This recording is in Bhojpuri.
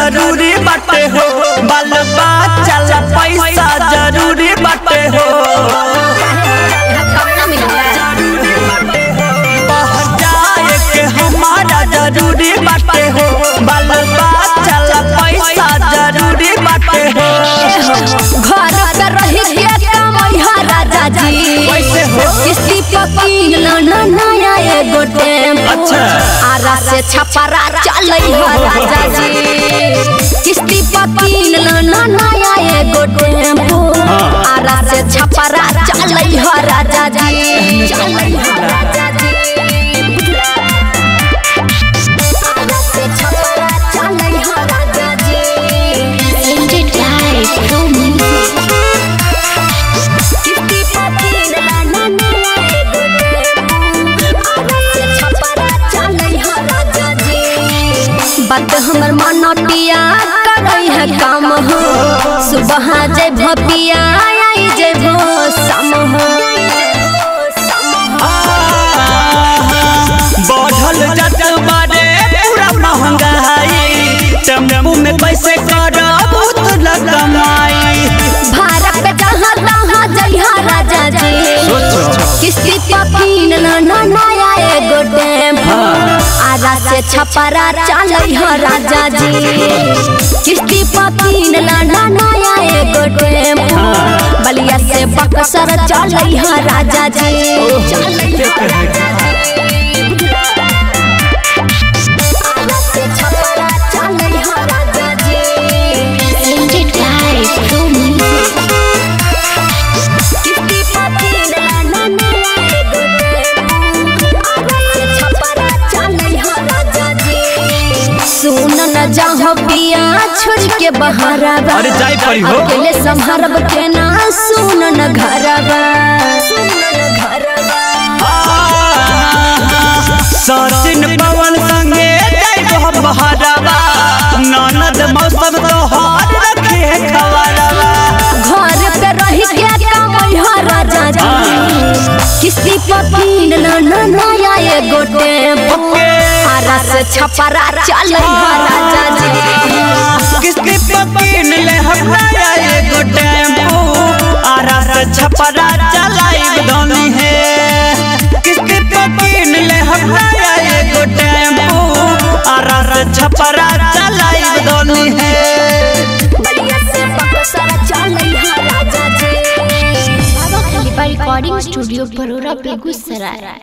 जरूरी बाटे हो बाल बच्चा ला पैसा जरूरी बाटे हो कब ना मिलेगा बाहर जाए के हमारा जरूरी बाटे हो बाल बच्चा ला पैसा जरूरी बाटे हो घर पे रही के कमैया राजा जी कैसे हो? किस्ती पकीन ना नया एगो टेम्पो अच्छा। आरा से छपरा चलै हो राजा जी किस्ती पकीन ना नया एगो टेम्पो आरा से छपरा चलै हो राजा जी चलै हो राजा जी आरा से छपरा चलै हो राजा जी Ended life, no music. किस्ती पकीन ना नया एगो टेम्पो आरा से छपरा चलै हो राजा जी बात हमर मनटिया करई है काम हो सुबह जे भपिया आई जे भो सम हो बढ़ल जत बारे पूरा महंगाई टेम्पू में पैसे करब उतल कमाई भारत पे जहाँ तहाँ जइहा राजा जी किस्ती पकीन ना ना नया एगो टेम्पो आरा से छपरा चलै हो राजा जी किस्ती पकीन ना ना नया एगो टेम्पो बलिया से बक्सर चलै हो राजा जी चलै हो राजा जी आरा से छपरा चलै हो राजा जी Ended life, no music. किस्ती पकीन ना ना नया एगो टेम्पो आरा से छपरा चलै हो राजा जी सुन न जाहो पिया छोड़ के बहारबा अरे जाई पड़ी हो। अकेले संभरब के ना सुन न घरबा सुन न घरबा सचिन पवन संगे जाइब बहारवा ननद मौसम तोहार रखे खबरवा घर पे रह के कमई हो राजा जी किस्ती पकीन ना ना नया एगो टेम्पो आरा से छपरा चलै हो राजा जी किस्ती पकीन ले हमरा एगो टेम्पू आरा से छपरा चलाइब धनी है किस्ती पकीन ले हमरा एगो टेम्पू आरा से छपरा चलाइब धनी है बलिया से बक्सर चलै हो राजा जी रिकॉर्डिंग स्टूडियो बरोरा बेगूसराय